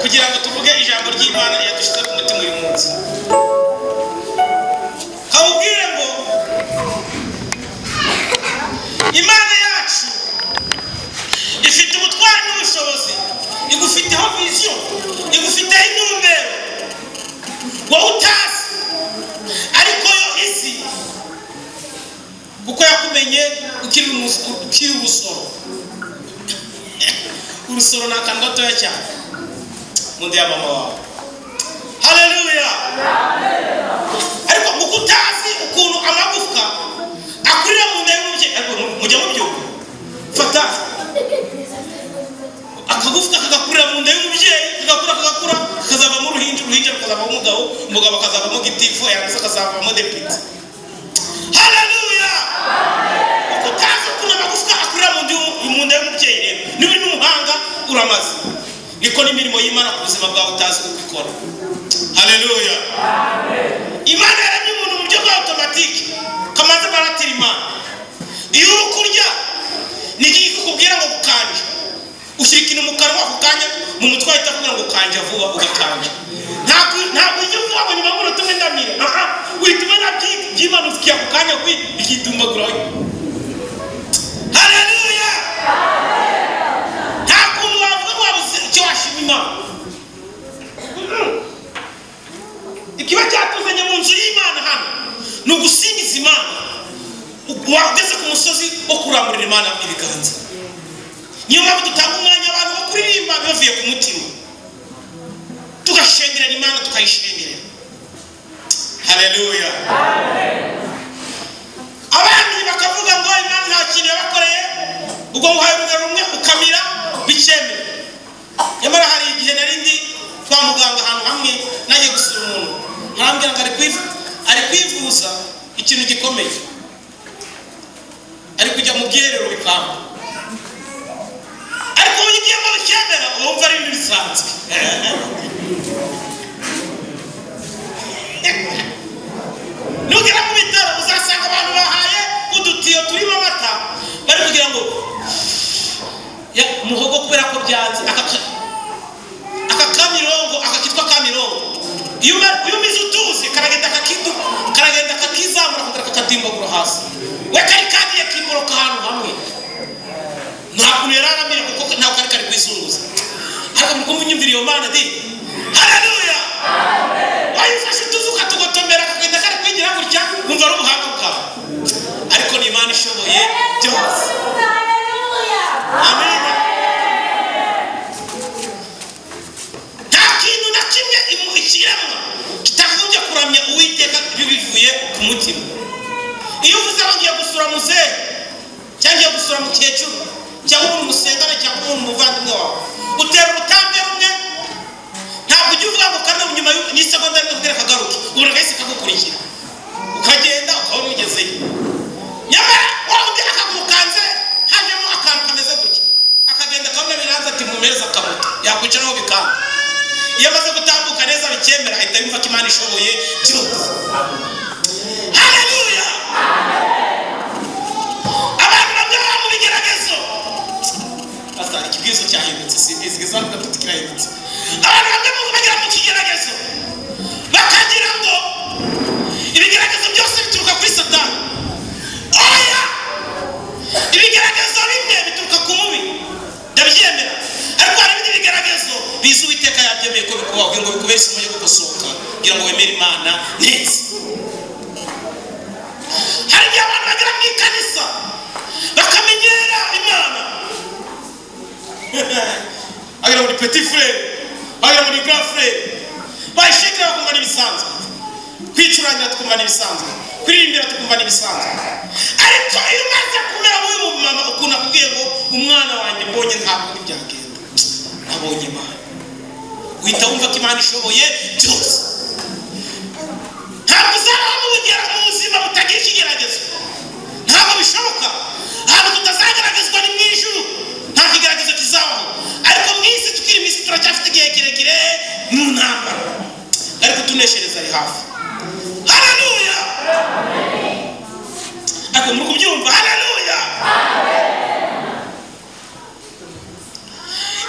kugira ngo tuvuge ijambo ry'imana yadushyize ku mutima uyu munsi kabubwire ngo imana yacu ifite ubutwari n'ubushobozi igufiteho viziyo igufiteho intumbero wowe utazi ariko yo isi kuko yakumenye ukiri umus- ukiri urusoro urusoro ni akantu gatoya cyane munsi ya mama wawe haleluya ariko kuko utazi ukuntu amagufwa akurira mu nda y'umubyeyi ariko mujya mubyumva fata akagufwa kagakurira mu nda y'umubyeyi kagakura kagakura kakazavamo uruhinja uruhinja rukazavamo umugabo umugabo akazavamo gitifu yarangiza akazavamo depite haleluya kuko utazi ukuntu amagufwa akurira mu nda y'umu- mu nda y'umubyeyi rero niba uri n'umuhanga uramaze niko n'imirimo y'imana ku buzima bwawe utazi uko ikora haleluya imana yaremye umuntu mu buryo bwa otomatike kamaze baratira imana iyo uri kurya ni igihe kikubwira ngo gukanja ushyira ikintu mu kanwa ako kanya mu mutwe wahita akubwira ngo kanja vuba ugakanja ntabwo ntabwo ujya uvuga ngo nyuma y'umunota umwe ndamira aha uhita ubona byi- byimanukira ako kanya gwi bikidumbaguraho haleluya nta kuntu wavuga ngo wabuze icyo washima imana Mm-mm. ikiba cyatuzanye mu nzu y'imana hano ni ugusingiza imana wageze ku musozi wo kuramburira imana ibiganza niyo mpamvu dutanga umwanya abantu bo kuririmba bavuye ku mutima tugashengerera imana tukayishengerera haleluya abandi bakavuga ngo imana nta kintu yabakoreye ubwo muhaye urugero rumwe ukamira bikemewe nyamara hari igihe nari ndi kwa muganga ahantu hamwe najya gusura umuntu arambwira ngo ari kwivu- ari kwivuza ikintu gikomeye ari kujya mu bwiherero bikanga ariko iyo ugiyemo bikemera uba wumva ari ibintu bisanzwe nugera ku bitaro uzasanga abantu bahaye udutiyo turimo amata bari kugira ngo ya muhogo kubera ko byanze aka aka kamirongo aka kitwa kamirongo iyo uba- iyo umize utuzi karagenda akakidu karagenda kakizamura kongera kakadimbagura hasi we kari kagiye kimboroka ahantu hamwe ntabwo yari aramira kuko ntabwo kari kari kwizunguza ariko muri kumva unyumvira iyo mana di haleluya wayifashe utuzi ukatugotomera kakagenda kari kwigira gutya wumva ari ubuhanga bwawe ariko ni imana ishoboye byose Amen. Nta kintu na kimwe imu- ikiremwa kitagombye kuramya uwiteka iyo bivuye ku mutima. Iyo uvuze ngo ngiye gusura muzehe cyangwa ngiye gusura mukecuru cyangwa umuntu musengana cyangwa umuntu muvandimwe wawe utera ubutambwe rumwe ntabwo ujya uvuga ngo kane nyuma y'u- n'isegonda rimwe kubwira kagaruke ubona kahise kagukurikira ukagenda ukabona ugezeyo nyamara wawundi akagukanze hajemo akantu kameze gutya akagenda akabona biranze ati mumeza akabuto yakwicaraho bikanga iyo amaze gutambuka neza bikemera ahita yumva ko imana ishoboye byose haleluya abantu bamwe baba mu bigeragezo bazana ikibwizo cyahindutse simbizi izamu gatatu kirahindutse abantu bamwe mu bagera mu kigeragezo bakagira ngo ibigeragezo byose bituruka kuri satani oya ibigeragezo bimwe bituruka ku mubi ndabyemera ariko hari ibindi bigeragezo biza uwiteka yabyemeye ko bikubaho ngo bikubere isomo yo gukosoka kugira ngo wemere imana neza hari igihe abantu bagera mu ikanisa bakamenyera imana wagira muri petit frere wagira muri grand frere bayishekera bakumva n'ibisanzwe kwicurangira twumva n'ibisanzwe kuririmbira tukumva n'ibisanzwe ariko iyo umaze kumera wowe mu mama ukuntu akubwiye ngo umwana wanjye mbonye ntabwo ntibyagenda nabonye imana uhita wumva ko imana ishoboye byose ntabwo uzaba mugera mu buzima butagira ikigeragezwa ntabwo bishoboka ntabwo tutazageragezwa ni mu ijuru nta kigeragezo kizabaho ariko mu isi tukiri mu isi turacyafite igihe kirekire mu ntambara ariko tuneshereza ari hafi hararuya ariko muri kubyumva hararuya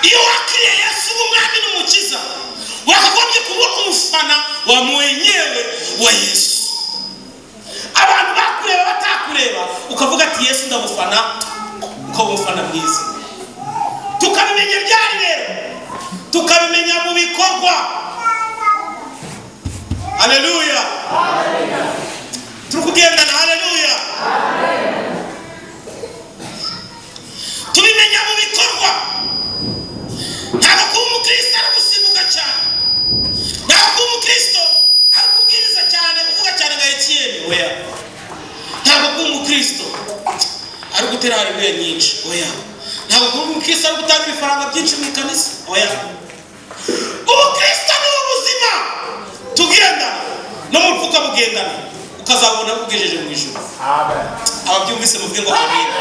iyo wakiriye yesu umwami n'umukiza wakagombye kuba umufana wa mwenyewe wa yesu abantu bakureba batakureba ukavuga ati yesu ndamufana ukaba umufana mwiza tukabimenya ryari rero tukabimenya mu bikorwa haleluya turi kugendana haleluya tubimenya mu bikorwa ntabwo kuba umukristo ari gusimbuka cyane ntabwo kuba umukristo ari kubwiriza cyane uvuga cyane nka etiyeni oya ntabwo kuba umukristo ari gutera haleluya nyinshi oya ntabwo kuba umukristo ari gutanga ibifaranga byinshi mu ikanisa oya ubukristo ni ubuzima tugendana no mu mupfuka bugendana ukazabona bugejeje mu ijoro ababyumvise muvuge ngo amina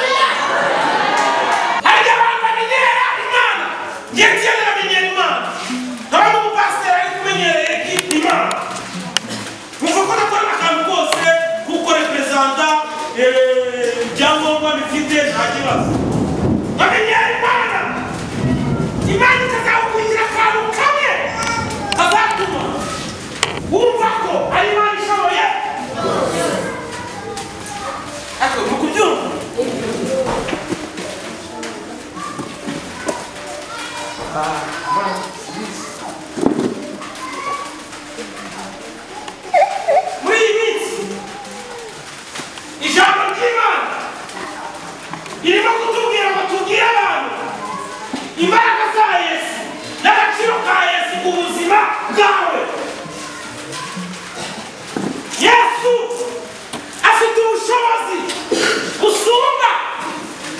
hari abantu bamenyera imana njye njyewe namenyera imana nkabona umupasiteri ari kumenyereye imana nkumva ko nakora akantu kose kuko reperezanta eh, ibyangombwa bifite nta kibazo bamenyera imana imana ikazakugira akantu kamwe kazatuma wumva ko ari imana ishoboye ariko ni ukubyumva muri iyi minsi ijambo ry'imana ririmo kutubwira ngo tubwire abantu imbaraga za yesu n'agaciro ka yesu ku buzima bwawe yesu afite ubushobozi busumba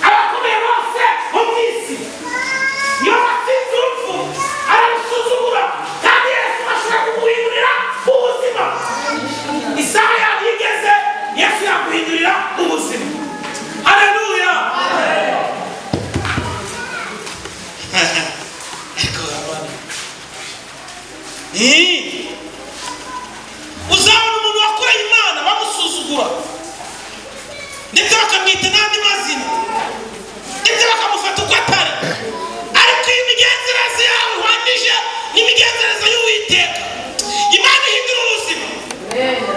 abakomeye bose bo mu isi iyo batsinze urupfu arabusuzugura kandi yesu ashobora kuguhindurira ubuzima isaha yabo igeze yesu yaguhindurira ubuzima haleluya Ariko urabona. Ih! uzabona umuntu wakoreye imana bamusuzugura ndetse bakamwita n'andi mazina ndetse bakamufata uko atari ariko iyi migenzereze yawe uhwanyije n'imigenzereze y'uwiteka imana ihindura ubuzima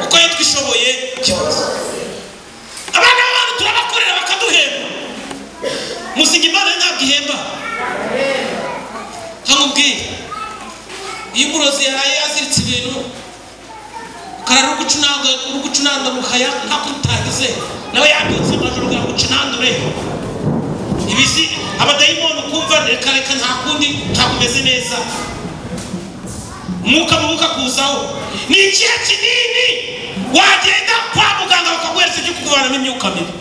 kuko iyo twishoboye kibazo abana b'abantu turabakorera bakaduhemba musinga imana ntabwo ihemba nkamubwira iyo umurozi yaraye aziritse ibintu karara ugucunanga ugucunanga mukaya ntakutagize nawe yabyutse amajoro kugira ngo ucunandure ibizi abadayimoni ukumva reka reka nta kundi ntakumeze neza umwuka mubi ukakuzaho ni ikihe kinini wagenda kwa muganga bakaguhereza ibyo kukuvanamo imyuka mibi